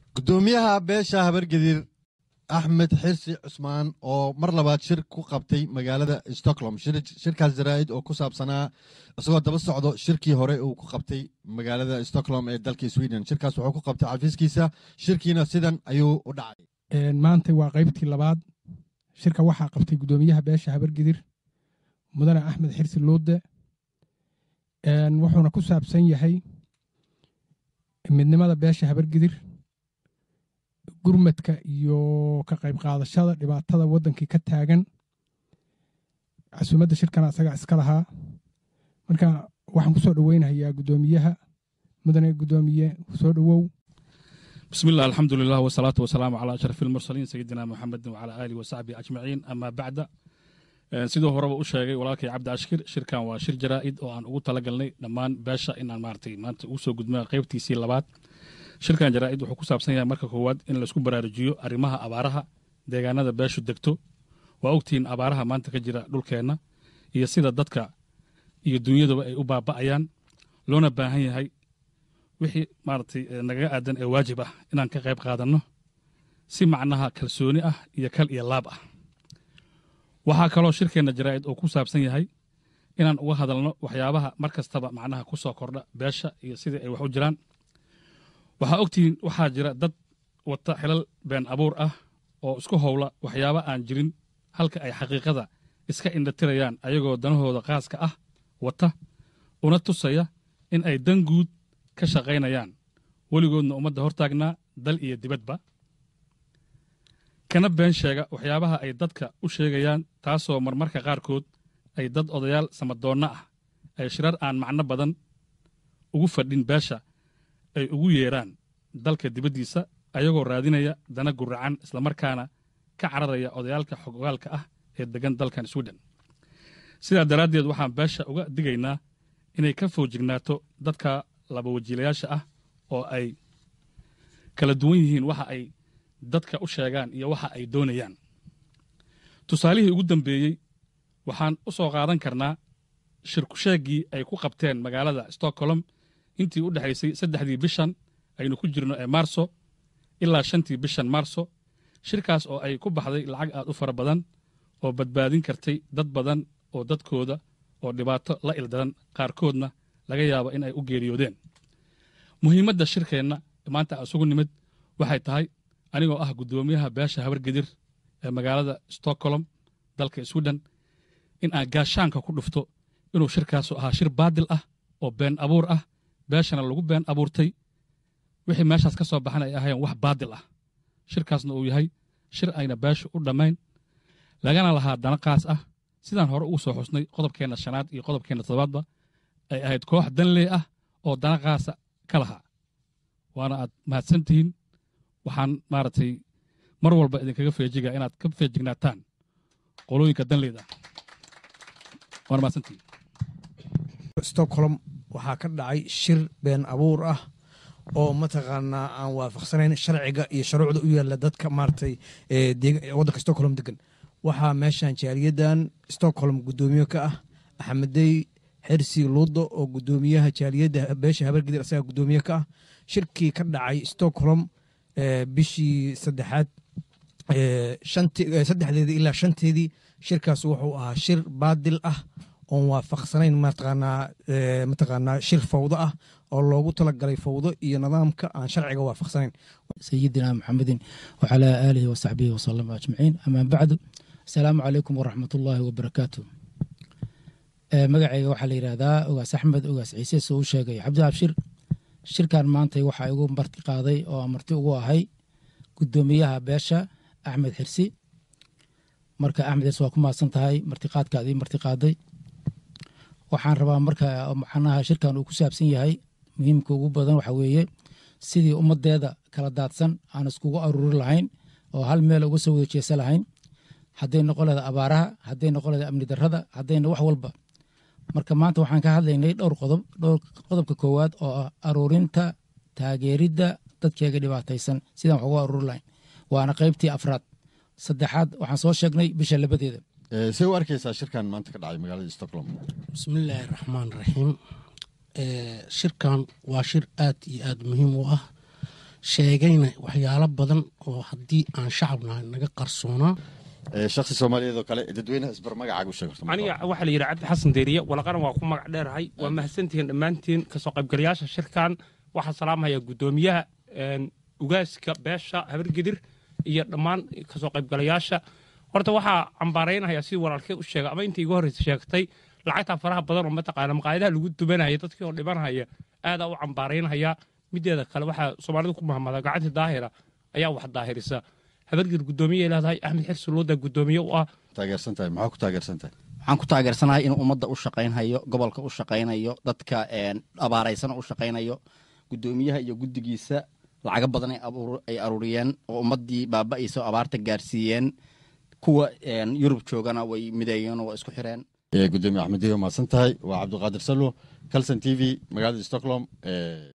gudoomiyaha beesha habargediir axmed xirsi cusmaan oo mar labaad shir ku qabtay magaalada stockholm shirkaas jaraa'id oo ku saabsanaa isagoo daba socdo shirkii hore uu ku qabtay magaalada stockholm ee dalka sweden shirkaas wuxuu ku qabtay xafiiskiisa shirkiina sidan ayuu u dhacay maanta waa qaybtii labaad shirka waxaa qabtay gudoomiyaha beesha habargidir mudane axmed xirsi luude wuxuuna ku saabsan yahay midnimada beesha habargidir gurmadka iyo ka qayb qaadashada dhibaatada waddankii ka taagan casuumadda shirkana asagaa iska lahaa marka waxaan ku soo dhoweynayaa gudoomiyaha mudane gudoomiye soo dhowow bismi illah alxamdu lilah wasalaatu wasalaamu calaa ashraf ilmursaliin sayidina muxamedin wacalaa aalihi wasaxbihi ajmaciin amaa bacda siduu horeba u sheegay walaalkay cabdi ashkir shirkan waa shir jaraa'id oo aan ugu talagalnay dhammaan beesha inaan maaragtay maanta ugu soo gudma qaybtiisii labaad shirkan jaraa'id wuxuu ku saabsan yahay marka koowaad in laisku baraarujiyo arrimaha abaaraha deegaanada beeshu degto waa ogtihiin abaaraha maanta ka jira dhulkeenna iyo sida dadka iyo dunyaduba ay u baaba'ayaan loona baahan yahay wixii maaragtay nagaga aadan ee waajib ah inaan ka qayb qaadanno si macnaha kalsooni ah iyo kal iyo laab ah waxaa kaloo shirkeenna jaraa'id oo ku saabsan yahay inaan uga hadalno waxyaabaha mar kastaba macnaha ku soo kordha beesha iyo sidii ay wax u jiraan waxaa ogtihiin waxaa jira dad wata xilal been abuur ah oo isku howla waxyaaba aan jirin halka ay xaqiiqada iska indhatirayaan ayagoo danahooda qaaska ah wata una tusaya in ay dan guud ka shaqaynayaan weligoodna ummadda hortaagnaa dal iyo dibadba kana been sheega waxyaabaha ay dadka u sheegayaan taasoo marmarka qaarkood ay dad odayaal samadoonna ah ay shirar aan macno badan ugu fadhin beesha ay ugu yeeraan dalka dibaddiisa ayagoo raadinaya dana guracan islamarkaana ka cararaya odayaalka xogogaalka ah ee deggan dalkan swiden sidaa daraaddeed waxaan beesha uga digaynaa inay ka foojignaato dadka labawajiilayaasha ah oo ay kala duwan yihiin waxa ay dadka u sheegaan iyo waxa ay doonayaan tusaalihii ugu dambeeyey waxaan u soo qaadan karnaa shirkusheeggii ay ku qabteen magaalada stockholm intii u dhexaysay saddexdii bishan aynu ku jirno ee maarso ilaa shantii bishan maarso shirkaas oo ay ku baxday lacag aad u fara badan oo badbaadin kartay dad badan oo dadkooda oo dhibaato la ildaran qaarkoodna laga yaabo in ay u geeriyoodeen muhiimadda shirkeenna maanta isugu nimid waxay tahay anigoo ah guddoomiyaha beesha habargedir ee magaalada stockholm dalka swiden in aan gaashaanka ku dhufto inuu shirkaasu ahaa shir baadil ah oo been abuur ah beeshana lagu been abuurtay wixii meeshaas ka soo baxan ay ahayeen wax baadil ah shirkaasna uu yahay shir ayna beeshu u dhammayn lagana lahaa dana qaas ah sidaan hore ugu soo xusnay qodobkeenna shanaad iyo qodobkeenna toddobaadba ay ahayd koox danlee ah oo dana qaasa ka lahaa waana aad mahadsan tihiin waxaan maaragtay mar walba idinkaga feejigaa inaad ka feejignaataan qolooyinka danleyda waana mahadsantihiin stockholm waxaa ka dhacay shir been abuur ah oo mataqaanaa aan waafaqsanayn sharciga iyo shuruucda u yaalla dadka maaragtay waddanka stockholm degan waxaa meeshan jaaliyadan stockholm guddoomiye ka ah axmedey xersi luudo oo guddoomiyaha jaaliyadda beesha habargedir asaga guddoomiye ka ah shirkii ka dhacay stockholm bishii saddexaad saddexdeedii ilaa shanteedii shirkaas wuxuu ahaa shir baadil ah oon waafaqsanayn mataqaanaa mataqaanaa shir fawdo ah oo loogu talagalay fawdo iyo nidaamka aan sharciga waafaqsanayn sayidina maxamedin wacalaa aalihi wasaxbihi wasalama ajmaciin amaa bacdu asalaamu calaykum waraxmat ullaahi wabarakaatu magacayga waxaa la yidhaahdaa ogaas axmed ogaas ciise soo u sheegay cabdi abshir shirkan maantay waxaa igu marti qaaday oo marti ugu ahay guddoomiyaha beesha axmed xirsi marka axmed xirsi waa ku mahadsan tahay martiqaadkaadii marti qaaday waxaan rabaa marka macnaha shirkan uu ku saabsan yahay muhiimka ugu badan waxa weeye sidii ummadeeda kala daadsan aan iskugu aruuri lahayn oo hal meel uga soo wada jeesa lahayn hadday noqon leeda abaaraha hadday noqon leeda amni darrada haddayna wax walba marka maanta waxaan ka hadlaynay dhowr qodob dhowr qodobka koowaad oo ah aruurinta taageeridda dadkeega dhibaataysan sidaan wax uga aruuri lahayn waana qaybtii afraad saddexaad waxaan soo sheegnay bisha labadeeda see u arkaysaa shirkan maanta ka dhacay magaalada stockholm bismillaahi raxmaan raxiim shirkan waa shir aad iyo aad muhiim u ah sheegayna waxyaalo badan oo haddii aan shacabnahay naga qarsoonaa shaksi soomaaliyeed oo kale dadweynaha isbar magacaaga u sheeg horta marka aniga hore. waxaa la yidhi cabdi xasan deeriye walaqana waa ku magac dheerahay waa mahadsantihiin dhammaantiin kasoo qaybgalayaasha shirkan waxaa salaamhaya guddoomiyaha een, ugaaska beesha habargedir iyo dhammaan kasoo qaybgalayaasha horta waxaa cambaaraynaya sidii walaalkee u sheegay ama intii igu horreysa sheegtay lacagtaa faraha badan oo mataqaana maqaayadaha lagu dubanaya dadkii oo dhibanhaya aadaa u cambaaraynaya mideeda kale waxaa soomaalidu ku mahmada gacantii daahira ayaa wax daahirisa habargedir guddoomiye leedahay axmed xirsi looda guddoomiye u ah taageersan tahay maxaa ku taageersan tahay waxaan ku taageersanahay inuu ummadda u shaqaynhayo gobolka u shaqaynayo dadka een, abaaraysana u shaqaynayo guddoomiyaha iyo guddigiisa lacago badan ay abuur- ay aruuriyeen oo ummaddii baaba'aysa oo abaarta gaarsiiyeen kuwa een, yurub joogana way mideeyeen oo waa isku xireen gudoomiye axmed diyo mahadsan tahay waa cabdiqaadir salo calson t v magaalada stockholm